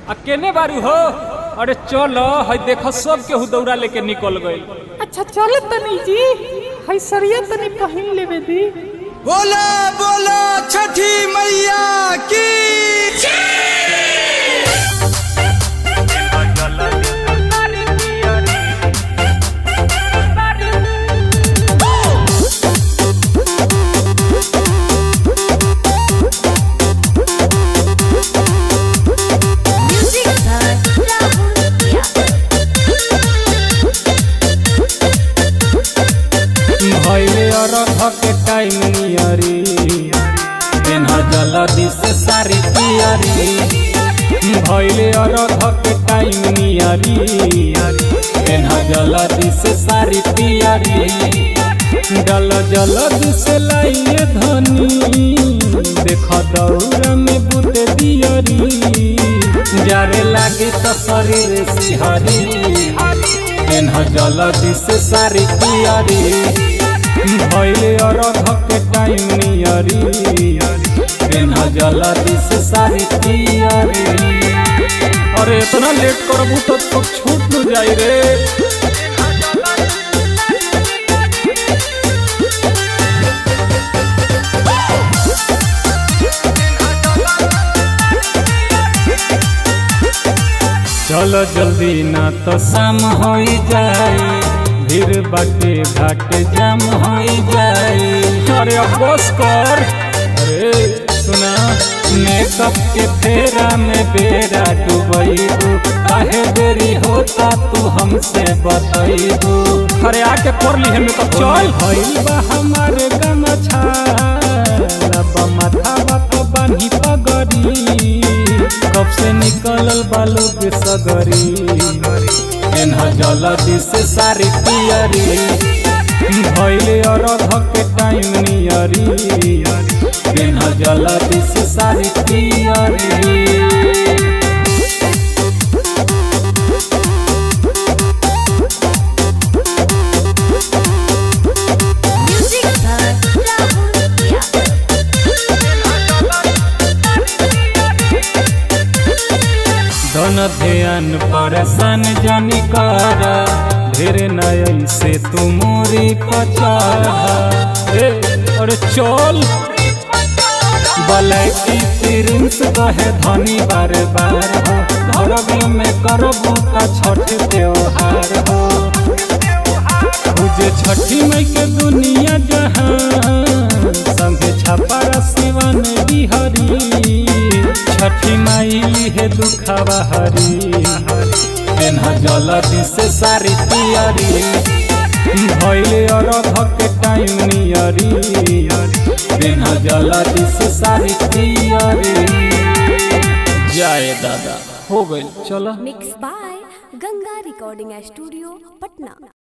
आ केने बारू हो अरे चल हई देख सब केहू दौड़ा लेके निकल गइल अच्छा चलो तनी जी हई सरिया तनी पहिन लेवे दी बोला बोला छठी मैया की Music by Rahul Pia. भइले अरघ के टाइम नियरी पेन्हा जल्दी से सारी पियरी भइले अरघ के टाइम नियरी पेन्हा जल्दी से सारी पियरी जल जल्दी से लाइए धनी देख दौड़ में बुत दियरी जारे लागे तो शरीर सिहरी पेन्हा जल्दी से सारी पियरी भइले अरघ के टाइम नियरी पेन्हा जल्दी से सारी पियरी अरे इतना लेट करबू तो तो छूट न जाई रे चलो जल्दी ना तो शाम हो जाए भीड़ बाटे घाट जाम हो जाए अरे अब बस कर अरे सुना मेकअप के फेरा में बेरा डूबैबू काहे देरी होता तू हमसे बतैबू अरे आके कर ली है मेकअप चल भइल बा हमारे गमछा लबा माथा तो बानी पगड़ी कब से निकलल बालू के सगरी एन्हा जल्दी से सारी पियरी भइले अरघ के टाइम नियरी एन्हा जल्दी से सारी पियरी Music by Rahul Pia. धन ध्यान परेशान जनी कर ढेर नय से तू मोरी पचारा ए अरे चल बलैकी प्रिंस कहे धनी बार बार हो धरब में करबू का छठ त्योहार हो पूजे छठी मई के दुनिया जहां संगे छपरा सिवन बिहरी छठी माई है दुखावा हरी पेन्हा जल्दी से सारी पियरी भइले अरघ के टाइम नियरी पेन्हा जल्दी से सारी पियरी जाए दादा हो गइल चलो mix by Ganga recording studio Patna